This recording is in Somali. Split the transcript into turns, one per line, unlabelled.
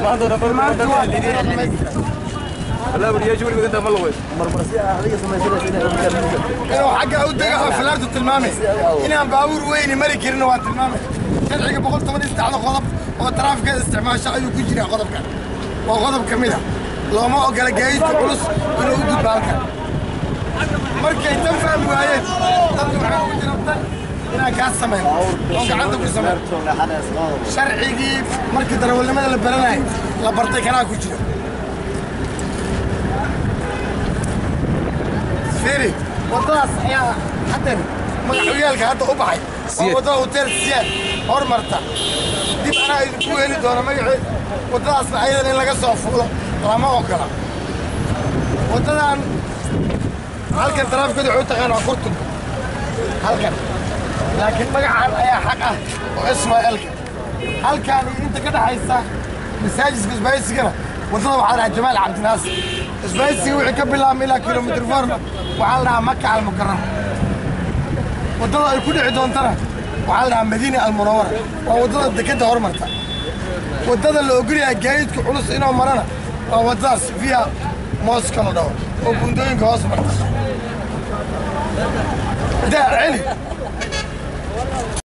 inuu xagga u dega filaartu tilmaamay inaan baabuur weyni mari karin waa tilmaamay sharciga boqol toban iyo saddexda qodob oo taraafikada isticmaasho ayuu ku jiraa qodobkan waa qodob ka mid a looma ogola gaadiidka culus inuu u gudbo halkan markay tan fahmi waayeen dadku waxaa ku jira tan inaan kaa samayn oo gacanta ku samayn sharcigii markii darawalnimada la baranayay la bartay kanaa ku jira fiiri waddadaas ayaa haddan magaxuyaalka hadda u baxay waa waddada hotel siyaad hormarta dib anaa idinku heli doona magaceed waddadaasna ayadan in laga soo fuulo lama ogola waddadan halkan taraafikadu waxay u taqaan waa kurtunka halkan laakiin magacan ayaa xaq ah oo ismaaciilka halkan iyo inta ka dhaxaysa masaajidka isbaaysigana waddada waxaa dhahaa jamaal cabdinaasir isbaaysiga wixii ka bilaabma ilaa kilomitr forma waxaa la dhahaa maka almukaram waddada ay ku dhici doontana waxaa la dhahaa madiina almunawara waa waddada dekedda hormarta waddada la ogolyahay gaadiidka culus inuu marana waa waddadaas via mooska la dhaho oo buundooyinka hoos marta daa celi